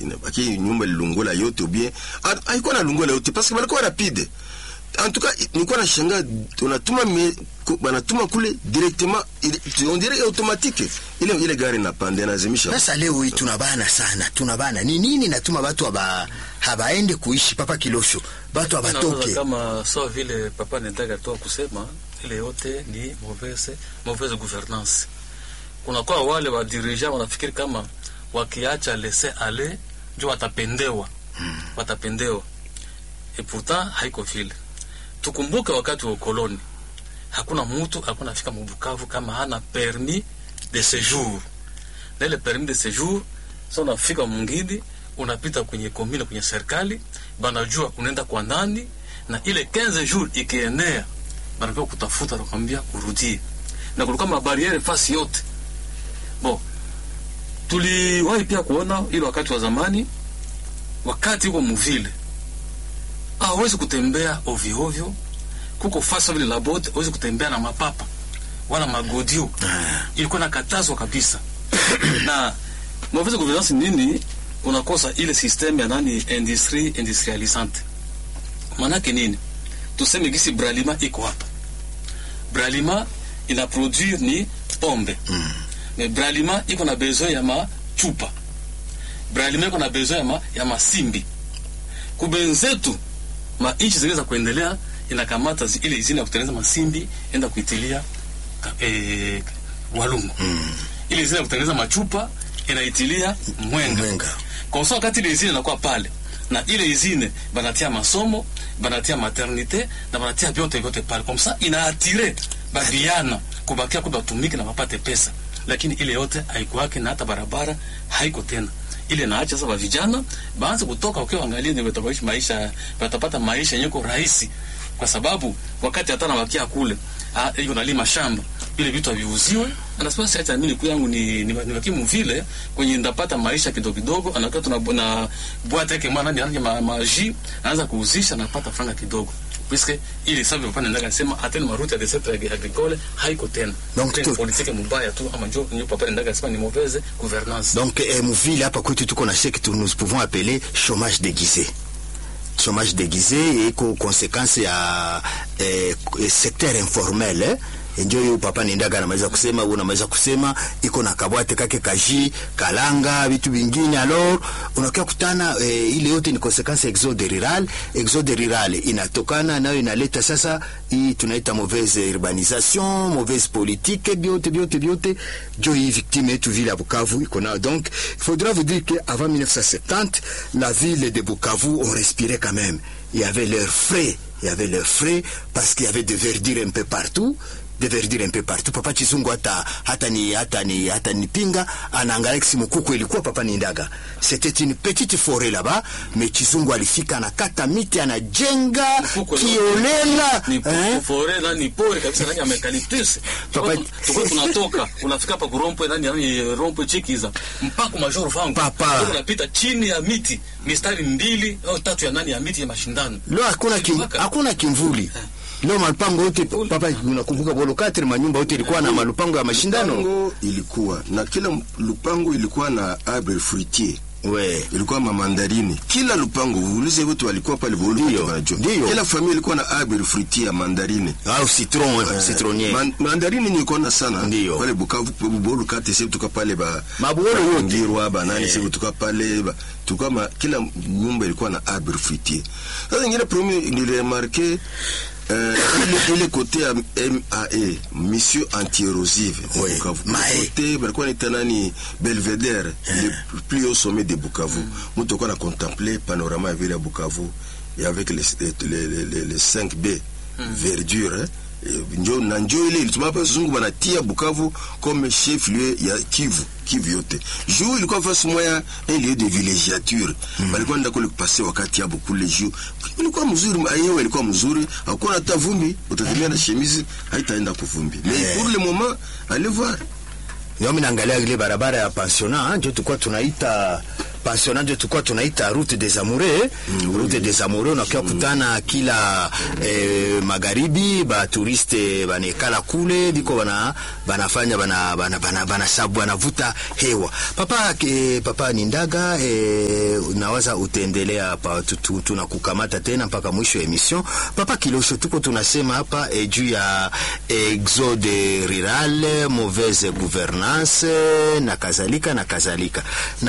ina baki nyumba ilungola yote ou bien ha- haikuwa na lungola yote parce que balikuwa rapide en tout cas nilikuwa nashangaa unatuma me- ku- banatuma kule directement ile- on dirait automatique ile ile gari napanda inazimisha sasa leo hii tunabana sana tunabana ni nini natuma batu aba habaende kuishi papa kilosho batu Nawaza abatoke kama sawa vile papa Nendaga toa kusema ile yote ni mauvaise mauvaise gouvernance. Kunakuwa wale wa dirigeant wanafikiri kama wakiacha laisser aller ndio watapendewa watapendewa, et pourtant haiko vile. Tukumbuke wakati wa ukoloni hakuna mtu alikuwa anafika Mubukavu kama hana permis de séjour, na ile permis de séjour sasa unafika mwingine unapita kwenye komine kwenye serikali banajua unaenda kwa nani na ile 15 jours ikienea banakuwa kutafuta nakwambia urudie na kulikuwa mabariere fasi yote bon tuliwahi pia kuona ile wakati wa zamani wakati huko muvile hawezi kutembea ovyo ovyo kuko fasi vile labote hawezi kutembea na mapapa wala magodio ilikuwa nakatazwa kabisa na mauvaise gouvernance nini unakosa ile systeme ya nani industrie industrialisante manake nini tuseme gisi bralima iko hapa bralima ina produire ni pombe mm. mais bralima iko na besoin ya machupa bralima iko na besoin ya, ma, ya masimbi kubenzetu mainchi zingine za kuendelea inakamata zi- ile izini ya kutengeneza masimbi enda kuitilia ka- eh, walungu mm. ile izini ya kutengeneza machupa inaitilia mwenga, Mwenga. kwa sababu wakati ile izini inakuwa pale na ile izine banatia masomo banatia maternite na banatia vyote vyote pale kwa msa inaatire babiana kubakia kwa batumike na wapate pesa lakini ile yote haikuwake na hata barabara haiko tena ile naacha sasa vijana baanze kutoka ukiwa angalia ndio watapata maisha watapata maisha yenye kwa rahisi kwa sababu wakati hata nawakia kule ah, hiyo nalima shamba ile vitu haviuziwe anasema sasa acha mimi yangu ni ni, ni wakimu vile kwenye ndapata maisha kidogo kidogo anakaa tuna na bwata yake mwana ni anaje ma, maji anaanza kuuzisha anapata franga kidogo puisque ile sababu papa nenda kasema atene maruti ya desert agricole haiko tena Donc Tena tu- politique mbaya tu ama njo nyo papa nenda kasema ni mauvaise gouvernance donc eh, muvile hapa kwetu tuko na ce que nous pouvons appeler chômage déguisé chômage déguisé iko conséquence ya eh, secteur informel eh? njo hiyo papa nendaga anamaliza kusema huyu unamaliza kusema iko na kabwate kake kaji kalanga vitu vingine alors unakia kutana eh, ile yote ni conséquence ya exode rural exode rural inatokana nayo inaleta sasa hii tunaita mauvaise urbanisation mauvaise politique vyote vyote vyote jo hii victime yetu vile ya Bukavu iko nayo donc il faudra vous dire que avant 1970 la ville de Bukavu on respirait quand même il y avait leurs frais il y avait leurs frais parce qu'il y avait de verdure un peu partout de verdure un peu partout papa chizungu hata hata ni hata ni hata ni pinga anaangalia kisi mkuku ilikuwa papa ni ndaga c'était une petite forêt là-bas mais chizungu alifika anakata miti anajenga Mkuku ni- kiolela ni eh? fore na ni pori kabisa nani amekaliptisi Papa- tukua tunatoka unafika pa kurompwe nani nani rompwe chikiza mpaka majoro fangu Papa. unapita chini ya miti mistari mbili au tatu ya nani ya miti ya mashindano leo hakuna kim, Mpaka- hakuna kimvuli leo malupango yote papa unakumbuka bolo katri manyumba yote ilikuwa na malupango ya mashindano lupango ilikuwa na kila lupango ilikuwa na arbre fruitier we ilikuwa mamandarini kila lupango uulize wote walikuwa pale bolu Ndio, wote wanajua ndio. kila familia ilikuwa na arbre fruitier ya mandarini au citron citronnier Man, mandarini nilikuwa sana Ndio. pale Bukavu bolu kate sisi tuka pale ba Mabuolo yote. ngirwa ba nani Eh. sisi tuka pale ba tuka ma, kila nyumba ilikuwa na arbre fruitier sasa ingine premier niliremarke Euh, ile, ile kote ya MAE mission anti-érosive ya Oui, Bukavu MAE. kote balikuwa naita nani Belvedere le plus haut sommet de Bukavu mtu alikuwa na contempler panorama ya vile ya Bukavu et avec les les les, les, les 5B verdure hein. Eh, njo na njo ile ilituma hapa zungu banatia Bukavu comme chef lieu ya Kivu Kivu yote juu ilikuwa fasi moya un lieu de villégiature balikuwa nenda kule kupase wakati yabo kule juu ilikuwa mzuri ayewe ilikuwa mzuri hakuwa hata vumbi utatumia na chemise haitaenda kuvumbi mais Eh. pour le moment allez voir ndio mimi naangalia ile barabara ya pensionnat ndio tulikuwa tunaita pensionnat ndio tulikuwa tunaita route des amoureux mm, route des amoureux unakia kutana kila eh, magharibi ba touriste banekala kule biko bana banafanya bana bana bana, bana sabu banavuta hewa papa ke, papa Nindaga eh, nawaza utaendelea hapa tu- tu- tunakukamata tena mpaka mwisho ya emission papa Kilosho tuko tunasema hapa eh, juu ya exode rural mauvaise gouvernance na kadhalika na kadhalika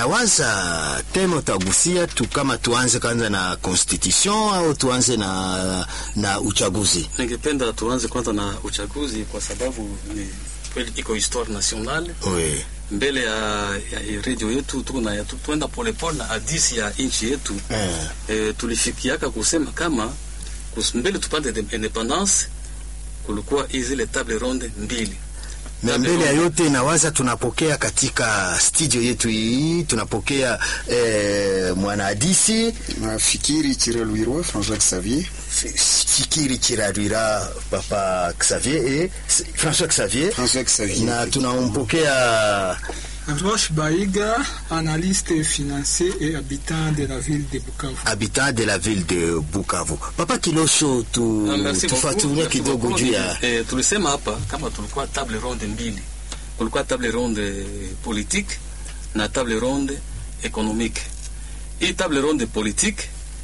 nawaza tena utagusia tu kama tuanze kwanza na constitution au tuanze na, na uchaguzi Ningependa tuanze kwanza na uchaguzi kwa sababu ni kweli iko histoire nationale oui. mbele ya, ya redio yetu tuko na tu- tuenda polepole na hadisi ya nchi yetu eh. e, tulifikiaka kusema kama kus, mbele tupate de- independance kulikuwa hizi zile table ronde mbili na Table mbele ya ronde- yote nawaza tunapokea katika studio yetu hii tunapokea eh, mwanahadisi nafikiri Chirelwirwa François Xavier fikiri chirarira papa Xavier et François Xavier François Xavier na tunampokea Roche Baïga, analyste financier et habitant de la ville de Bukavu. habitant de la ville de Bukavu. Papa Kilosho, tu, Ah, merci tufuatilie beaucoup, kidogo merci juu beaucoup. ya Eh, tulisema hapa kama tulikuwa table ronde mbili, kulikuwa table ronde politique na table ronde économique. Hii table ronde politique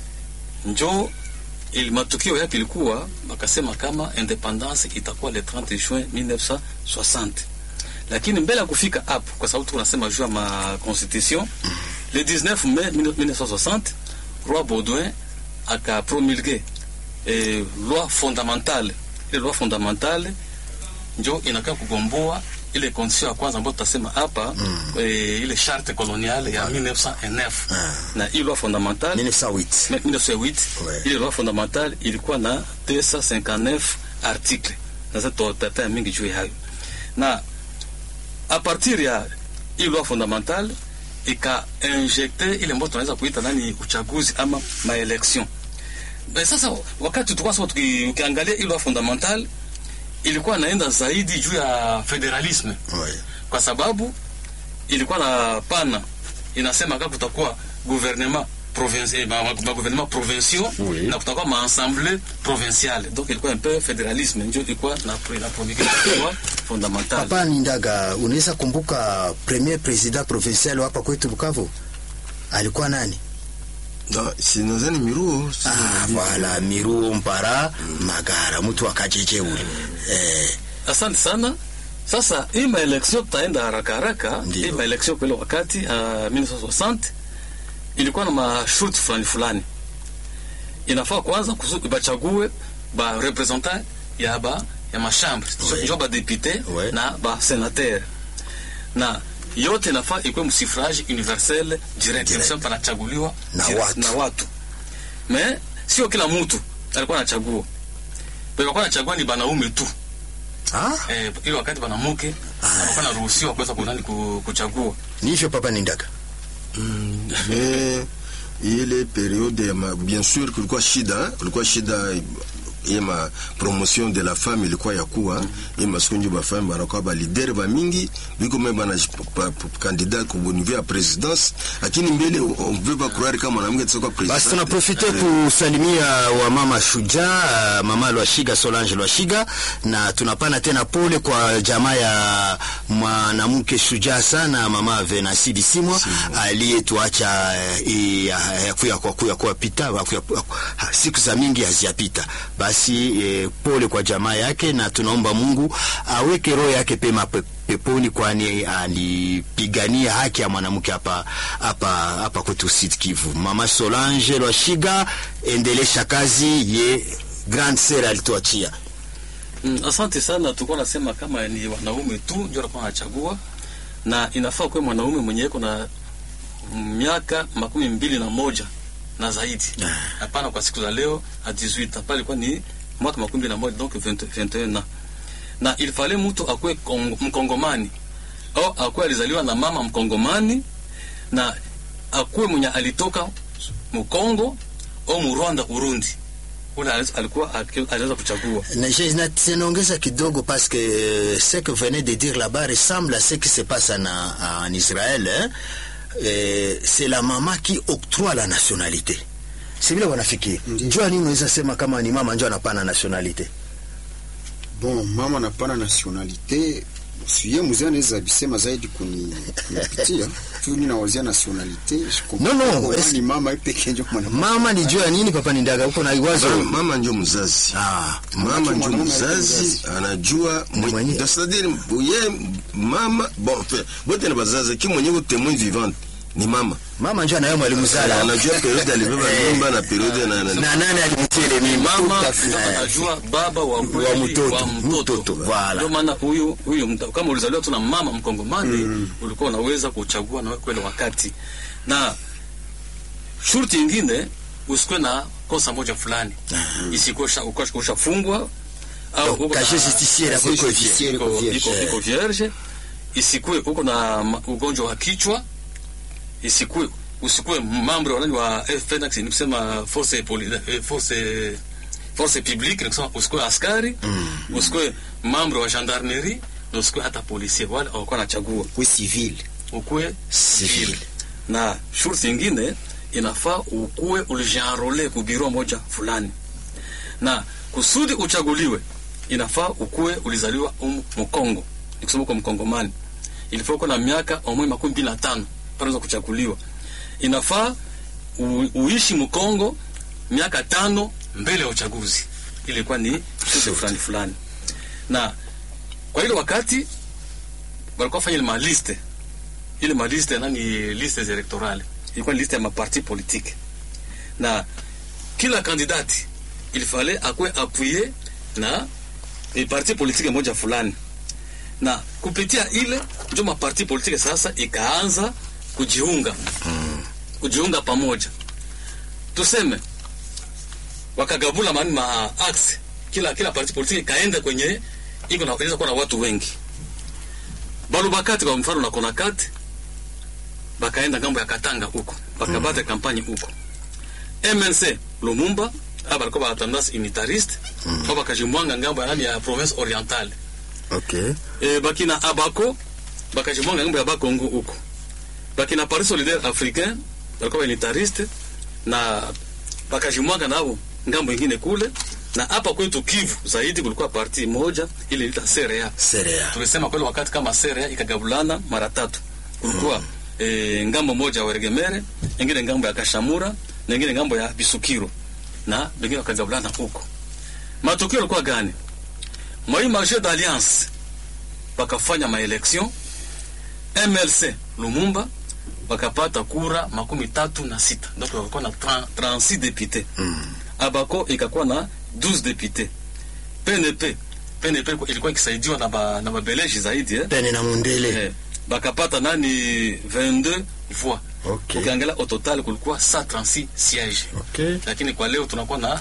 njo ili matukio yake ilikuwa wakasema kama independance itakuwa le 30 juin 1960 lakini mbele ya kufika hapo, kwa sababu tunasema juu ya ma constitution, le 19 mai 1960 roi Baudouin akapromulgue eh, loi fondamentale. Ile loi fondamentale njo inakaa kugomboa ile constitution ya kwanza ambayo tutasema hapa mm. eh, ile charte coloniale ya 1909 na hii loi fondamentale 1908. 1908 Ouais. ile loi fondamentale ilikuwa na 259 article na sasa tutataya mingi juu ya hayo na a partir ya hii loi fondamentale ikainjekte ile ambayo tunaweza kuita nani uchaguzi ama maelection Eh, sasa wakati tulikuwa sasa tuki- ukiangalia hii loi fondamentale ilikuwa naenda zaidi juu ya federalisme Ouais. kwa sababu ilikuwa na pana inasema kama kutakuwa gouvernement provincial ma, ma, ma gouvernement provinciaux Oui. na kutakuwa ma assemblée provinciale donc ilikuwa un peu fédéralisme ndio ilikuwa na pre- na promulgation loi fondamentale Papa Nindaga, unaweza kumbuka premier president provincial hapa kwetu Bukavu alikuwa nani? Na, si nadhani miruo si- Ah, voilà, Miruo Mpara Magara, mtu wa Kajeje ule. Eh, asante sana sasa hii maelection tutaenda haraka haraka Ndio. hii maelection kwa ile wakati uh, 1960 ilikuwa na masharti fulani fulani inafaa kwanza kuzu- bachague ba representant ya ba ya mashambre Oui. njo ba député Oui. na ba sénateur na yote inafaa ikuwe msifrage universel direct Direct. Kusema panachaguliwa Na direct watu. na watu me sio kila mtu alikuwa anachagua walikuwa anachagua ni banaume tu ah, eh, ile wakati banamuke alikuwa anaruhusiwa kuweza kunani ku- kuchagua ni hivyo Papa Nindaga. mais ile periode ya ma, bien sûr kulikuwa shida kulikuwa shida ye ma promotion de la femme ilikuwa ya kuwa ye masiku njo bafemme banakuwa balidere bamingi biko me bana candidat ku niveau ya présidence lakini mbele on veut pas croire kama mwanamke atakuwa Basi president tunaprofite kusalimia wa mama shujaa mama Lwashiga Solange Lwashiga, na tunapana tena pole kwa jamaa ya mwanamke shujaa sana mama Venasi Bisimwa aliyetuacha eh, ya- ya kuya kwa kuya kwa pita wa kuya- ha, siku za mingi haziyapita. Basi eh, pole kwa jamaa yake, na tunaomba Mungu aweke roho yake pema pe, peponi, kwani alipigania haki ya mwanamke hapa hapa hapa kwetu Sud Kivu. Mama Solange Lwashiga, endelesha kazi ye grand sœur alituachia. Mm, asante sana. Tulikuwa nasema kama ni wanaume tu ndio walikuwa wanachagua, na inafaa kuwe mwanaume mwenye iko na miaka makumi mbili na moja na zaidi, hapana kwa siku za leo a 18 hapa ilikuwa ni mwaka makumi mbili na moja donc 20 21 na na ilifale mtu akuwe Kong- mkongomani au akuwe alizaliwa na mama mkongomani na akuwe mwenye alitoka Mkongo au Murwanda Urundi, ule alikuwa aliweza kuchagua Na je- na- Naongeza kidogo parce que euh, ce que venait de dire là-bas ressemble à ce qui se passe en, en Israël hein? eh, c'est la mama qui octroie la nationalité si vile wanafikiri Ndiyo. njua nini unaweza sema kama ni mama njo anapana nationalité bon mama napana nationalite siye mzee anaweza bisema zaidi kuni kunipitia tu ninawazia nationalite No, no, es- ni mama ipeke njo mwana mama ni juu ya nini papa ni ndaga huko na iwazo Mama- mama ndio mzazi ah, mama ndio mwanaume mzazi mzazi. anajua Ni mwenye. mwe- c'est-à-dire ye mama bon enfin, bote na bazazi ki mwenye ko témoin vivante ni mama mama njo anayo mwalimu zala anajua periode alibeba mimba na periode na, na, na nani alimtia ile mimba mama Tout à fait. ndio anajua baba wa kweli Wa mtoto, wa mtoto, mtoto voilà. ndio maana huyu huyu mta- kama ulizaliwa tu na mama mkongomani ulikuwa unaweza kuchagua na wewe kweli wakati na shurti ingine usikuwe na kosa moja fulani isikuwe usha- ukasha- ushafungwa au Donc, uko na- casier justicier la Casier kuko justicier. vierge. iko- vierge. iko- iko vierge isikuwe uko na ma- ugonjwa wa kichwa isikuwe usikuwe mambo wa nani wa FNX ni kusema force poli, eh, force force publique ni kusema usikuwe askari usikuwe mambo wa gendarmerie na usikuwe hata policier wale hawakuwa nachagua kwe civil ukuwe Civil. civil na shurti ingine inafaa ukuwe ulijienrole ku biro moja fulani na kusudi uchaguliwe inafaa ukuwe ulizaliwa umu mkongo nikusema uko mkongomani ilifaa uko na miaka omwe makumi mbili na tano panaweza kuchaguliwa inafaa u, uishi mkongo miaka tano mbele ya uchaguzi ilikuwa ni shurti fulani fulani na kwa ile wakati walikuwa fanya ile maliste ile maliste nani liste electorale ilikuwa ni liste ya maparti politique na kila kandidati ilifale akwe apuye na e, parti politique moja fulani na kupitia ile ndio maparti politique sasa ikaanza kujiunga kujiunga pamoja tuseme wakagabula mani ma axe kila kila parti politique ikaenda kwenye iko na inaweza kuwa na watu wengi balubakati kwa mfano na konakati bakaenda ngambo ya katanga huko bakabata kampanye huko mnc lumumba aba balikuwa ba tendance unitariste mm. bakajimwanga ngambo ya nani ya province orientale okay e, bakina abako bakajimwanga ngambo ya bakongo huko bakina paris solidaire africain balikuwa unitariste na bakajimwanga nabo ngambo ingine kule na hapa kwetu kivu zaidi kulikuwa parti moja ile ilita CRA serea tulisema kweli wakati kama sere ikagabulana mara tatu kulikuwa e, ngambo moja ya Weregemere, ingine ngambo ya Kashamura na ingine ngambo ya Bisukiro na wengine wakagabulana huko. Matokeo yalikuwa gani? Moi marché d'alliance wakafanya maelection MLC Lumumba wakapata kura makumi tatu na sita donc walikuwa na 30 36 députés Abako ikakuwa na 12 députés PNP PNP ilikuwa ikisaidiwa na ba, na babeleji zaidi eh? pene na mundele Eh, bakapata nani 22 voix Okay. ukiangalia au total kulikuwa 136 siège okay lakini kwa leo tunakuwa na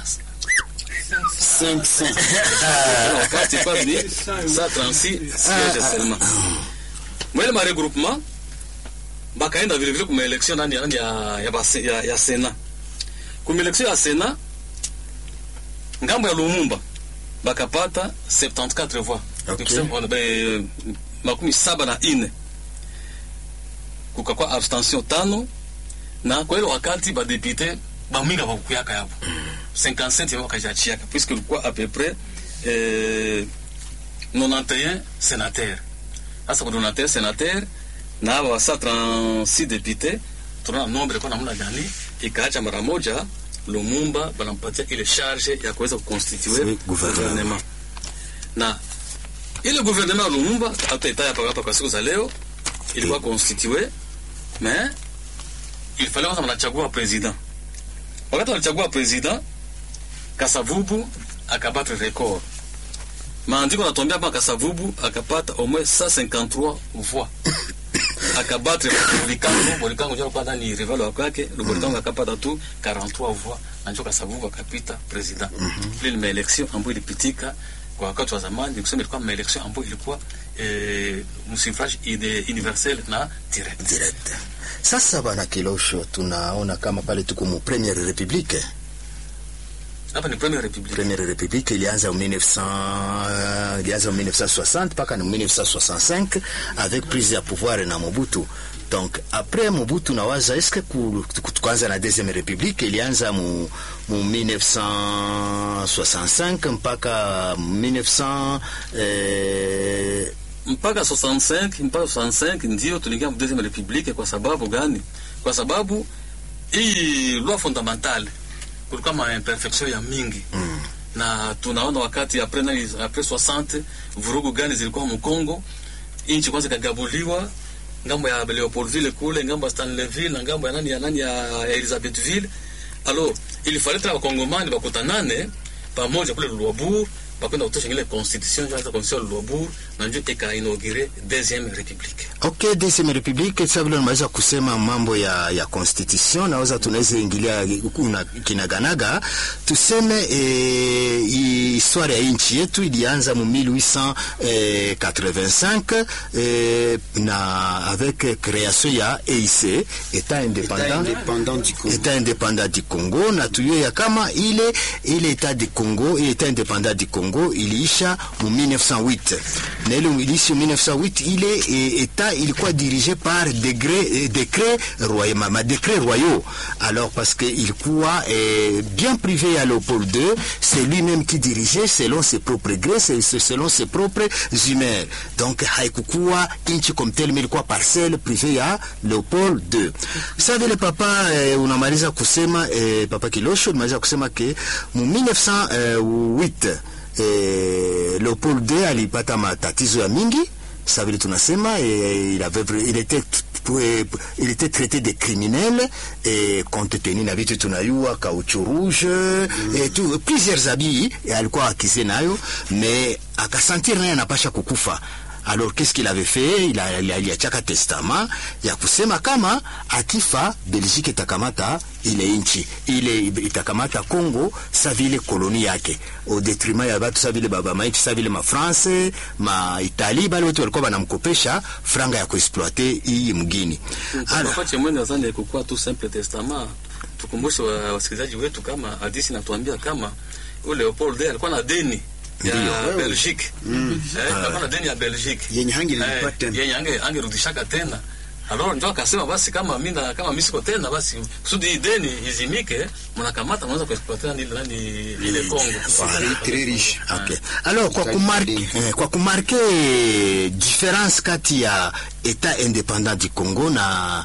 500 Kila wakati kwa ni 136 siège seulement mwele ma regroupement bakaenda vile vile kuma election nani nani ya ya, base, ya, ya Sena kuma election ya Sena ngambo ya Lumumba bakapata 74 voix Okay. Nikusema, wana- be- makumi saba na ine kukakuwa abstention tano na kwa ile wakati badepute baminga bakukuyaka yapo 57 wakajachiaka puisque ilikuwa à peu près eh, 91 sénateur sasa kwa 91 sénateur na aba basa 36 député tunaona nombre kwa namna gani ikaacha mara moja Lumumba banampatia ile charge ya kuweza kuconstituer Oui, gouvernement. gouvernement na ile gouvernement ya Lumumba hata itaya hapa hapa kwa siku za leo ilikuwa constitué mais il fallait kwanza wanachagua president. Wakati walichagua president, Kasavubu akapata record. Maandiko yanatuambia hapa Kasavubu akapata au moins 153 voix. akabatre Bolikango, Bolikango ndio alikuwa ndani rival wa kwake, Bolikango akapata tu 43 voix na ndio Kasavubu akapita president. Ile ni maelection ambayo ilipitika kwa wakati wa zamani, nikusema ilikuwa maelection ambayo ilikuwa eh, msuffrage ide- universel na direct. direct sasa bana kilosho tunaona kama pale tuko mu premiere republique hapa ni première république Première République ilianza en 1900 ilianza en 1960 mpaka en 1965 avec prise ya pouvoir na Mobutu. Donc après Mobutu nawaza eske ku- ku- tukaanza na deuxième république ilianza mu, mu 1965 mpaka 1900 eh, mpaka 65 mpaka 65 ndio tuliingia mu deuxième république kwa sababu gani kwa sababu hii loi fondamentale kulikuwa ma imperfection ya mingi mm. na tunaona wakati apres nani apres 60 vurugu gani zilikuwa mkongo nchi kwanza ikagabuliwa ngambo ya Leopoldville kule ngambo ya Stanleyville na ngambo ya nani ya nani ya Elizabethville alors il fallait tena wakongomani bakutanane pamoja kule Luabur bakwenda kutosha ile constitution ya constitution ya Luabur na ndio ikainaugure deuxième république Ok, deuxième république sasa vile unaweza kusema mambo ya, ya constitution naweza tunaweza ingilia kuna kinaganaga tuseme eh, hii histoire ya nchi yetu ilianza mu 1885 eh, na avec création ya EIC état indépendant indépendant du Congo. état indépendant du Congo na tuyue ya kama ile ile état du Congo ile état indépendant du Congo iliisha mu 1908 na ile iliisha mu 1908 ile e, état ilikuwa dirigé par degré eh, décret royal ma, ma décret royaux alors parce que ilikuwa eh, bien privé à Léopold II c'est lui-même qui dirigeait selon ses propres grés c'est- c'est selon ses propres humeurs donc haikukuwa nchi comme tel mais ilikuwa parcelle privée ya Leopold II sasa vile papa eh, unamaliza kusema eh, papa Kilosho unamaliza kusema ke mu 1908 eh, Leopold II alipata matatizo ya mingi ça vile tunasema eh, il avait vra- il était eh, il était traité de criminel et compte tenu na vitu tunayua kauchu rouge et tout plusieurs habits alikuwa akize nayo mais akasentir naye anapasha kukufa alors qu'est-ce qu'il avait fait il a- il a- aliachaka testament ya kusema kama akifa belgique itakamata ile nchi ile itakamata congo sa vile koloni yake au detriment ya batu sa vile baba maiti sa vile mafrance maitali bale wote walikuwa banamkopesha franga ya kuexploite hii mgini Ala, Papa Chemwene nadhani kukuwa tu simple testament. Tukumbushe wa- wasikilizaji wetu kama hadithi inatuambia kama ule Leopold II alikuwa na deni ya Ndio. Belgique. Eh, alikuwa na deni ya Belgique. Yenye hangelipa Eh, tena. Yenye ange angerudishaka tena. Alors ndio akasema basi kama mimi na kama mimi siko tena basi kusudi hii deni izimike mnakamata mnaweza kuexploiter nani nani ile Congo. Pays très riche. Okay. Alors kwa kumarke, eh, kwa kumarke différence kati ya état indépendant du Congo na